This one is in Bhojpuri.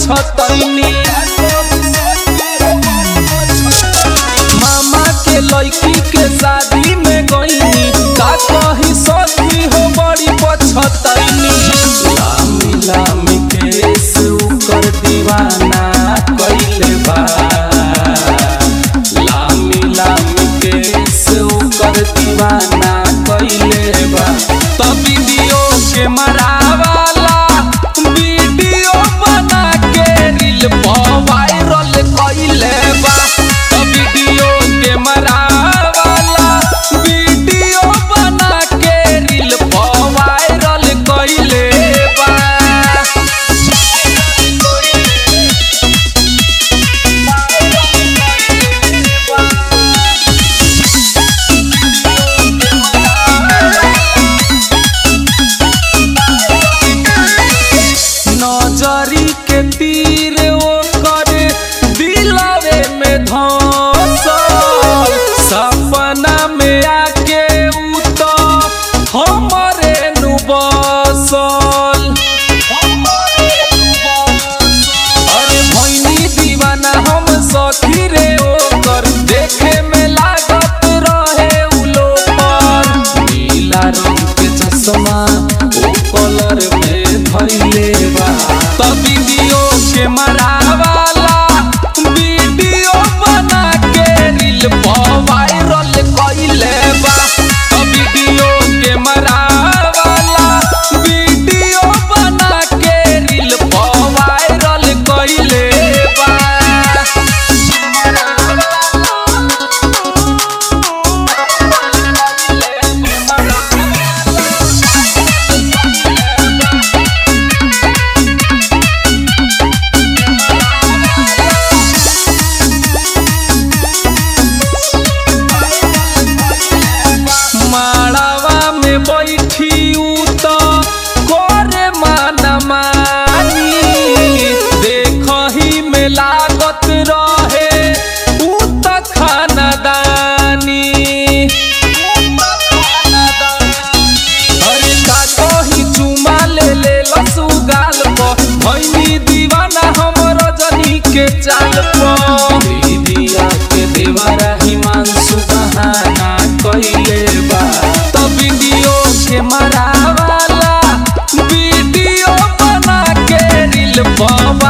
पछतैनी मामा के लड़की के शादी में गईनी का कही सखी हो बड़ी पछतैनी लामी लामी केस उकर दीवाना कइले बा लामी लामी केस ओकर दीवाना कइले बा त वीडियो के मरावाला वीडियो बना के रील पर वायरल कइले बा त वीडियो के मरावाला वीडियो बना के रील पर वायरल कइले बा नजरी के तीर ओकर दिलवे में धसल सपना में आके उ तो हमरे नु बसल अरे भैनी दीवाना हम सखी रे ओकर देखे में लागत रहे उ लोपर नीला रंग के चश्मा ओ कलर में धइले बा त वीडियो के मरावाला वीडियो बना के रील पर वायरल कइले बा त वीडियो के मरावाला वीडियो बना के रील पर वायरल कइले बा माड़ावा में बैठी उ तो करे माना मानी देखही में लागत रहे उ तो खानदानी अरे का कही चुमा ले ले लसु गाल पर भैनी दीवाना हम रजनी के चाल पर दीदिया के देवरा हिमांशु बहाना कइले बा त वीडियो के मरावाला वीडियो बना के रील पर